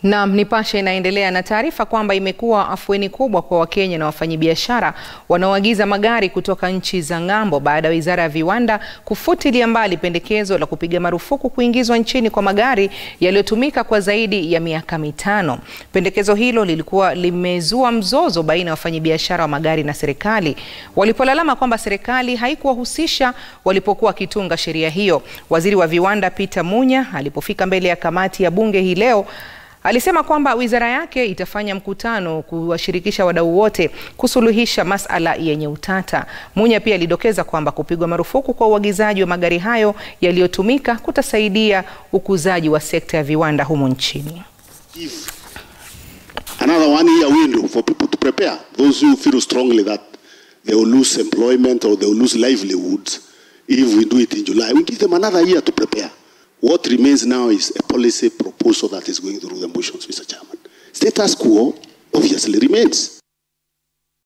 Naam, Nipashe inaendelea na taarifa kwamba imekuwa afueni kubwa kwa Wakenya na wafanyabiashara wanaoagiza magari kutoka nchi za ng'ambo baada ya Wizara ya Viwanda kufutilia mbali pendekezo la kupiga marufuku kuingizwa nchini kwa magari yaliyotumika kwa zaidi ya miaka mitano. Pendekezo hilo lilikuwa limezua mzozo baina ya wafanyabiashara wa magari na serikali walipolalama kwamba serikali haikuwahusisha walipokuwa wakitunga sheria hiyo. Waziri wa Viwanda Peter Munya alipofika mbele ya kamati ya bunge hii leo alisema kwamba wizara yake itafanya mkutano kuwashirikisha wadau wote kusuluhisha masala yenye utata. Munya pia alidokeza kwamba kupigwa marufuku kwa uagizaji wa magari hayo yaliyotumika kutasaidia ukuzaji wa sekta ya viwanda humu nchini. If another one year window for people to prepare, those who feel strongly that they will lose employment or they will lose livelihoods if we do it in July, we give them another year to prepare. What remains now is a policy proposal that is going through the motions, Mr. Chairman. Status quo obviously remains.